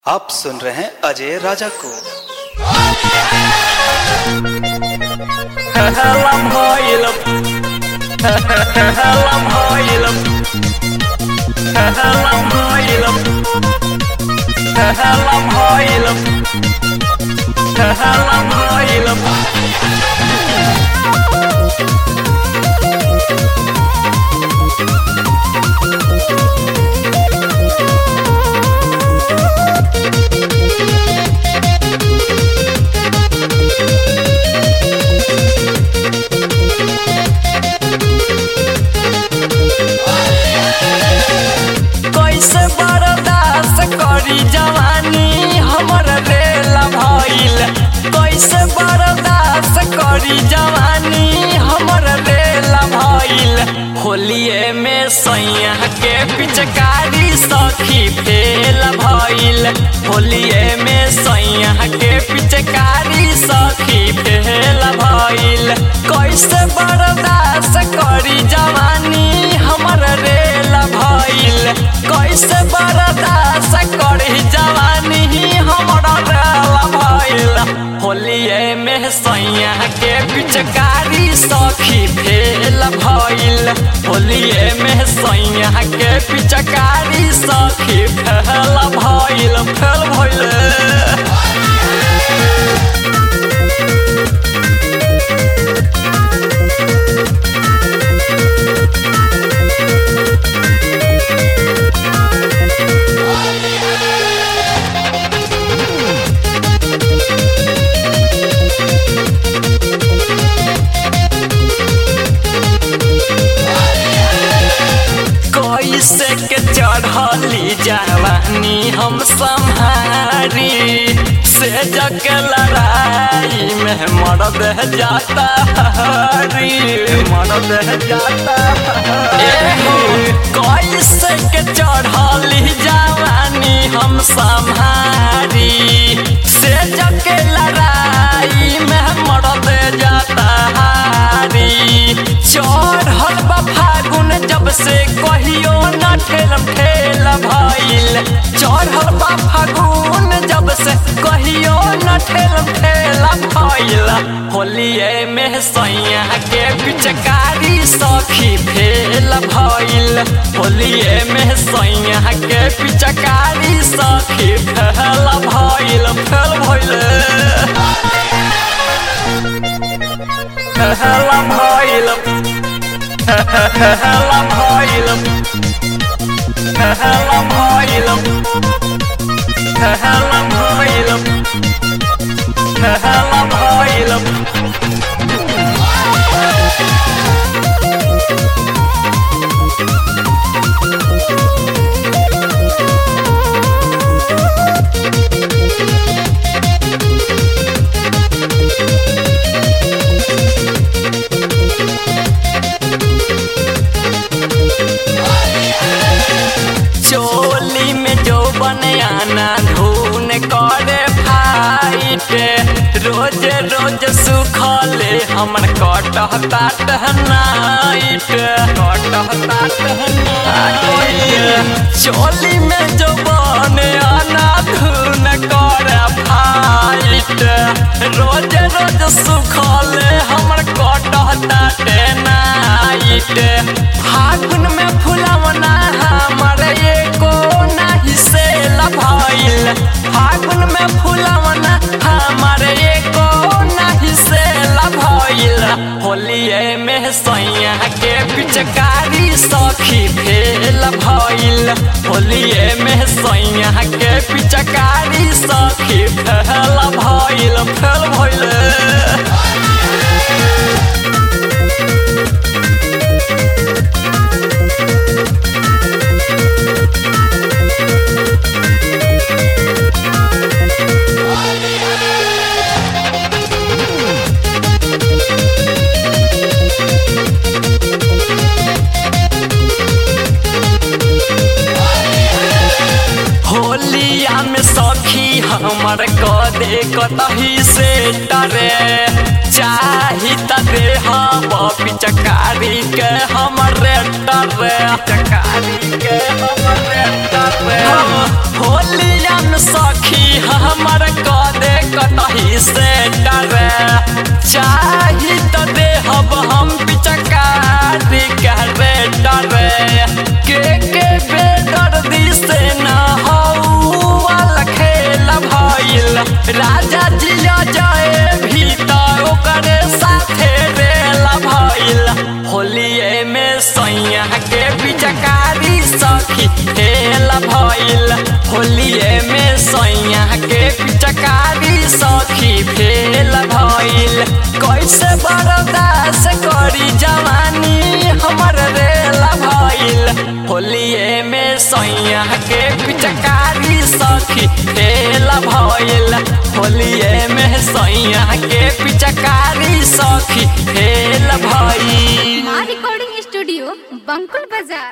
आप सुन रहे हैं अजय राजा को Halam hoilum Halam hoilum Halam hoilum Halam hoilum Halam hoilum कैसे बर्दाश्त करी जवानी हमर रेल भइल कैसे बर्दाश्त करी जवानी हमर रेल भइल होलिए में सैया के पिचकारी सखी फेल भइल होलिए में सैया के पिचकारी सखी फेल भइल कैसे बर्दाश्त करी जवानी हमर रेल भइल कैसे बर्दाश्त करी जवानी हमर रेल भइल होलिए में सैया के पिचकारी सखी फेल भइल होलिए में सैया के पिचकारी सखी फेल भइल फेल भइल कैसे के चढ़ली जवानी हम संहारी से जग लड़ाई में मरद जाता हरी मरद जाता हरी कैसे के चढ़ली जवानी हम संहारी से जग लड़ाई में मरद जाता हारी चढ़ल बा फागुन जब से कहियो न ठेलम ठेल भइल चढ़ल बा फागुन जब से कहियो न ठेलम ठेल भइल होलिए में सैया के पिचकारी सखी फेल भइल होलिए में सैया के पिचकारी सखी फेल भइल फेल भइल Halam hoilum Halam hoilum Halam hoilum Halam hoilum Halam hoilum चोली में जो बने आना धून करे फाइट रोज रोज सुखले हमर कटहता टहनाइट कटहता टहनाइट चोली में जो बने आना धून करे फाइट रोज रोज सुखले हमर कटहता टहनाइट फागुन में फुलवना हमर एको नाही से भइल फागुन में फुलवना हमर एको नाही से भइल होलिए में सैया के पिचकारी सखी फेल भइल होलिए में सैया के पिचकारी सखी फेल भइल फेल भइल होलिया सखी हमर कदे कतही से डरे चाही त देह पिचकारी के हमर डरे चकारी के हमर डरे होलियन सखी हमर कदे कतही से डरे चाही त देहब हम पिचकारी के रे डरे के के बेदर्दी से न हौवाला खेल भइल राजा जिया जाए भीतर ओकरे साथे रेल भइल होलिए में सैया के पिचकारी सखी हेल भइल होलिए में सैया के पिचकारी सखी फेल भइल कैसे बर्दाश्त करी जवानी हमर रेल भइल होलिए में सैया के पिचकारी सखी फेल भइल होलिए में सैया के पिचकारी सखी फेल भइल माँ रिकॉर्डिंग स्टूडियो बंकुल बाजार